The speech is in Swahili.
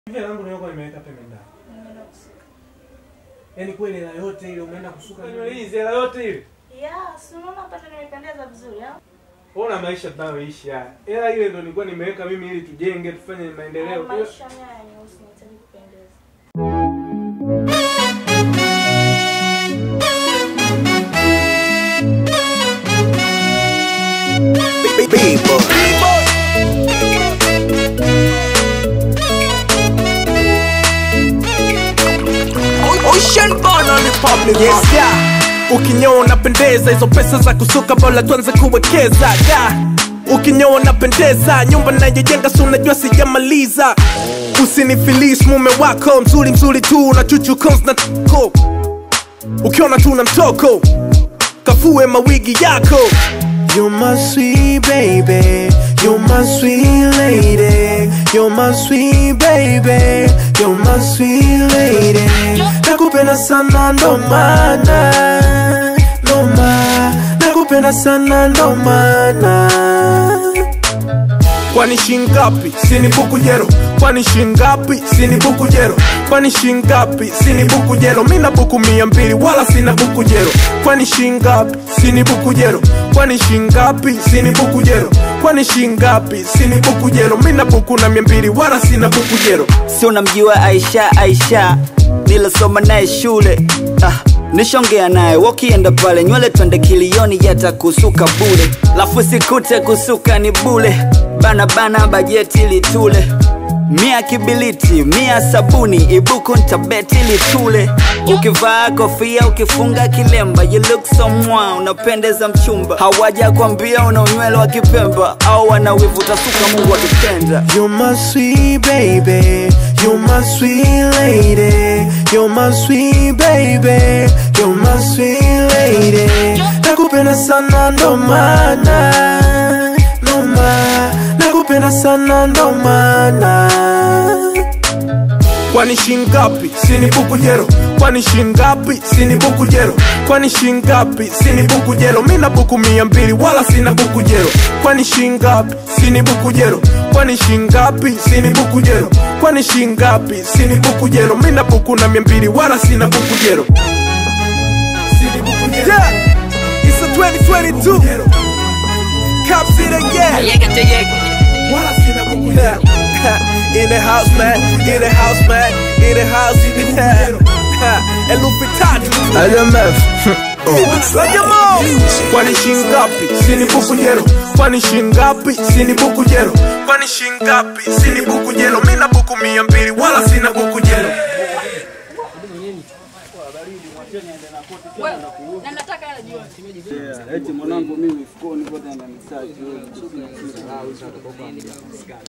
Hivi langu nilikuwa nimeweka pembe ndani. Nimeenda kusuka. Yaani kweli hela yote ile umeenda kusuka nywele hizi hela yote ile. Yeah, si unaona hapa ndio nimependeza vizuri au? Ona maisha tunayoishi haya. Hela ile ndo nilikuwa nimeweka mimi ili tujenge, tufanye maendeleo. Haya Kwa hiyo- Maisha haya nyeusi nahitaji kupendeza. Ocean born on the public yes, yeah. Ukinyoa unapendeza, hizo pesa za kusuka bora tuanze kuwekeza yeah. Ukinyoa unapendeza, nyumba nayojenga si unajua sijamaliza. Usinifilis mume wako mzuri mzuri tu na chuchu cons na tuko ukiona tuna mtoko kafue mawigi yako You're my sweet baby, you're my sweet lady, you're my sweet baby, you're my sweet lady. Nakupenda sana ndo maana, ndo maana, nakupenda sana ndo maana. Kwani shingapi? Sini buku jero. Kwani shingapi? Sini buku jero. Kwani shingapi? Sini buku jero. Mina buku mia mbili wala sina buku jero. Kwani shingapi? Sini buku jero. Kwani shingapi? Sini buku jero. Kwani shingapi? Sini buku jero. Mina buku na mia mbili wala sina buku jero. si unamjua Aisha Aisha nilosoma naye shule ah, nishongea naye wakienda pale nywele twende kilioni yatakusuka bure lafu sikute kusuka ni bule bana bana bajeti litule mia kibiliti mia sabuni ibuku ntabeti litule ukivaa kofia ukifunga kilemba you look so mwa unapendeza mchumba hawaja kwambia una unywele wa kipemba au wanawivuta suka mungu akipenda You're my sweet baby, you're my sweet lady, you're my sweet baby, you're my sweet lady. Nakupenda sana ndo maana, ndo maana, nakupenda sana ndo maana. Kwani shingapi? Sini buku jero. Kwani shingapi? Sini buku jero. Kwani shingapi? Sini buku jero. Mina buku mia mbili wala sina buku jero. Kwani shingapi? Sini buku jero. Kwani shingapi? Sini buku jero. Kwani shingapi? Sini buku jero. Mina buku na mia mbili wala sina buku jero. Sini buku jero. Yeah, it's a 2022. Cops it again. Wala sina buku jero. In the house, man. In the house, man. In the house. In the house. El Lupitatu. LMF. Kwani shingapi? Sini buku jero. Kwani shingapi? Sini buku jero. Kwani shingapi? Sini buku jero. Mina buku mia mbili wala sina buku jero. Na nataka hela jioni. eti mwanangu mimi mfukoni kote na misaji